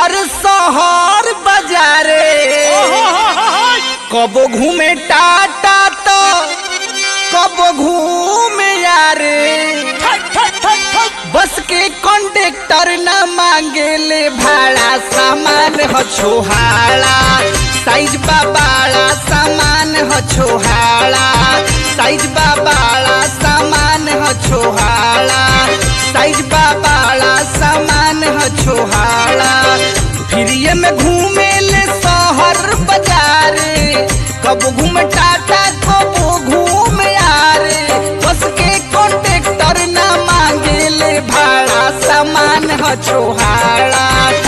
हर शहर बाजारे कबो घूमे टाटा तो कबो घूमे यारे बस के कंडक्टर न मांगेले भाड़ा सामान ह छोहाड़ा साइज बाबाड़ा सामान ह छोहाड़ा साइज बाबाड़ा सामान ह छोहाड़ा साइज बाबाड़ा सामान ह छोहाड़ा फिरिए में घूमे ले शहर बाजारे कब घूम टाटा कब घूम यारे बस के कंडक्टर न मांगे ले भाड़ा सामान ह छोहाड़ा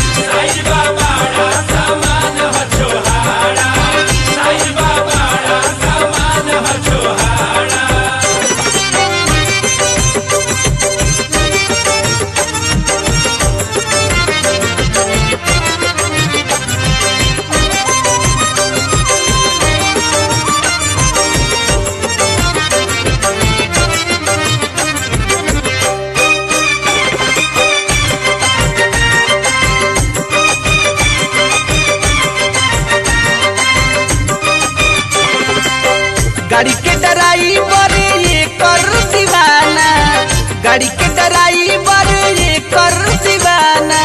गाड़ी के ड्राइवर ये कर दीवाना गाड़ी के ड्राइवर ये कर दीवाना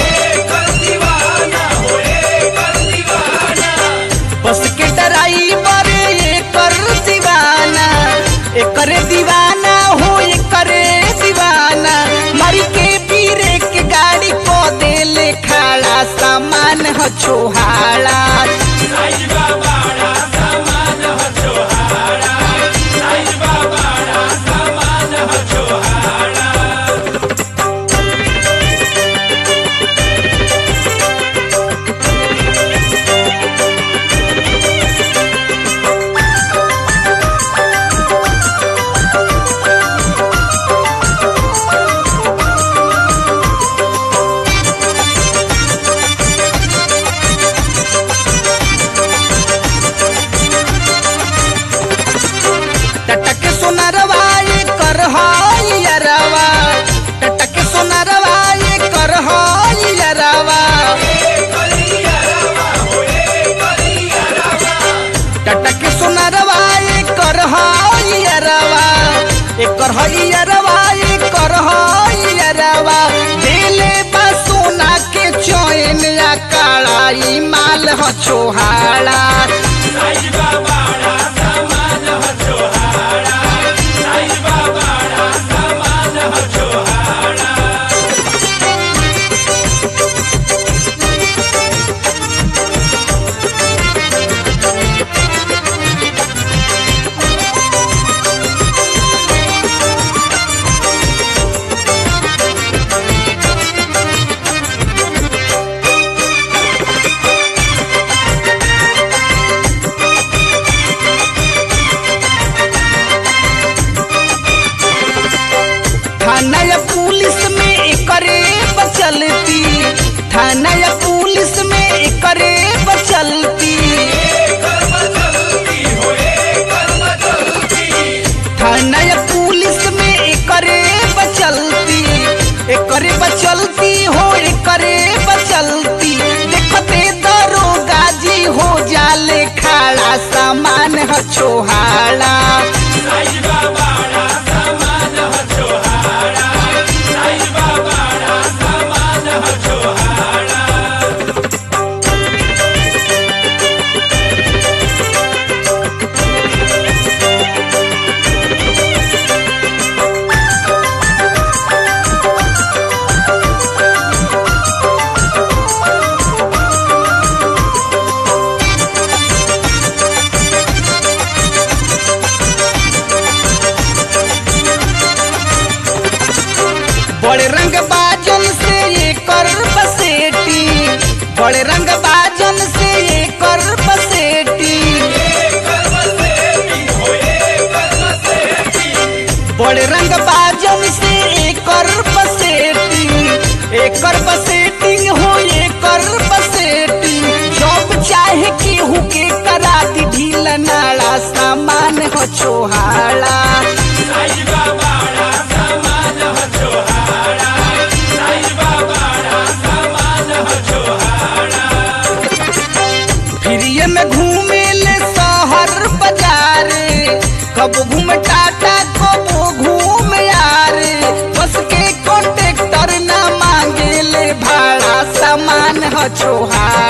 बस के ड्राइवर ये कर दीवाना एकरे दीवाना हो एकरे दीवाना मरी के पीरे के गाड़ी को देले खाड़ा सामान ह छोहाड़ा टटक सोनरवा ये कर हाय यरवा टटक सोनरवा ये कर हाय यरवा टटक सोनरवा ये कर हाय यरवा ये कर हाय यरवा ये कर हाय यरवा दिले बा सोना के चैन या कालाई माल ह छोहाड़ा थाना या पुलिस में एकरे बचलती थाना या पुलिस में एकरे बचलती थाना या पुलिस में एकरे बचलती एकरे बचलती हो एकरे बचलती देखते दरोगा जी हो जाले खाड़ा सामान ह छोहाड़ा बड़े रंग बाजन से ये कर बसेटी बड़े रंग बाजन से ये कर बसेटी बड़े रंग बाजन से एकर बसेटी एकर बसेटिंग हो एकर बसेटिंग जब चाहे केहू के करा दी ढील नाड़ा सामान हो छोहाड़ा Bye. कब घूम टाटा कब घूम यारे बस के कॉन्ट्रेक्टर ना मांगे ले भाड़ा सामान ह छोहार